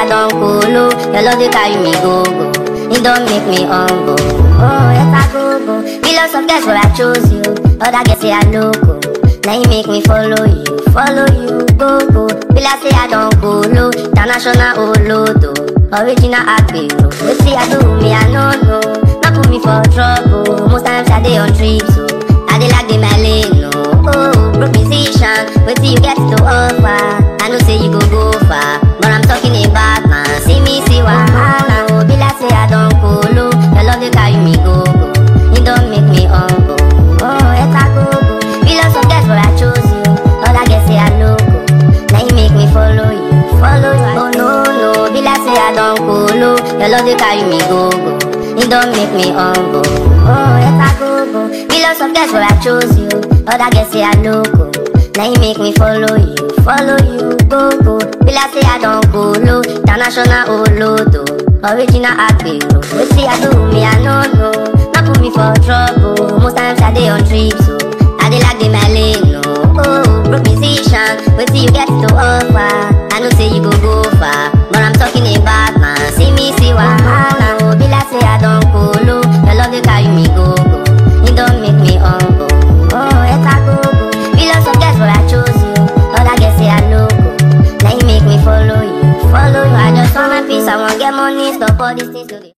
I don't cool, your love they carry me go go. It don't make me humble. Oh, yes I go go. Millions of girls, but I chose you. Other girls say I loco. Now you make me follow you, follow you, go go. Will I say I don't cool, international olodo, original agbero. Wait see I do me, I no know. Not put me for trouble. Most times I dey on trips, so I dey like the my lane, no. Oh, broke musician, wait till you get to offer. I know say you go go far, but I'm talking about man. See me, see wahala. Oh, be like say I don't cool, your love dey carry me go go. It don't make me humble. Oh, it's a go go. Millions of girls, but I chose you. Other girls say I loco. Now you make me follow you, follow you. Oh no no, be like say I don't cool, your love dey carry me go go. It don't make me humble. Oh, it's a go go. Millions of girls, but I chose you. Other girls say I loco. Now you make me follow you, follow you, go go. Be like say I don't cool, international olodo, original agbero. Wait see I do me, I no know. Not put me for trouble. Most times I dey on trips, so